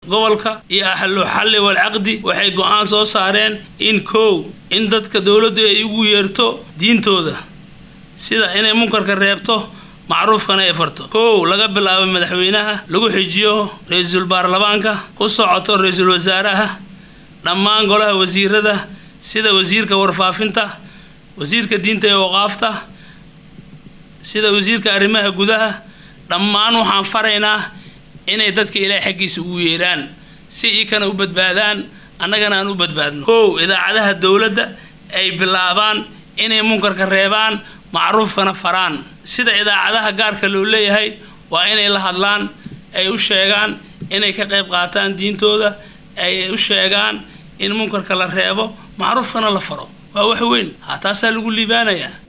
gobolka iyo ahlu xalli wal caqdi waxay go-aan soo saareen in kow in dadka dowladdu ay ugu yeerto diintooda sida inay munkarka reebto macruufkana ay farto kow laga bilaabo madaxweynaha lagu xijiyo ra-iisul baarlamaanka ku socoto ra-iisul wasaaraha dhammaan golaha wasiirada sida wasiirka warfaafinta wasiirka diinta ee waqaafta sida wasiirka arrimaha gudaha dhammaan waxaan faraynaa inay dadka ilaahay xaggiisa ugu yeeraan si ikana u badbaadaan annagana aan u badbaadno kow idaacadaha dowladda ay bilaabaan inay munkarka reebaan macruufkana faraan sida idaacadaha gaarka loo leeyahay waa inay la hadlaan ay u sheegaan inay ka qayb qaataan diintooda ay u sheegaan in munkarka la reebo macruufkana la faro waa wax weyn ha taasaa lagu liibaanayaa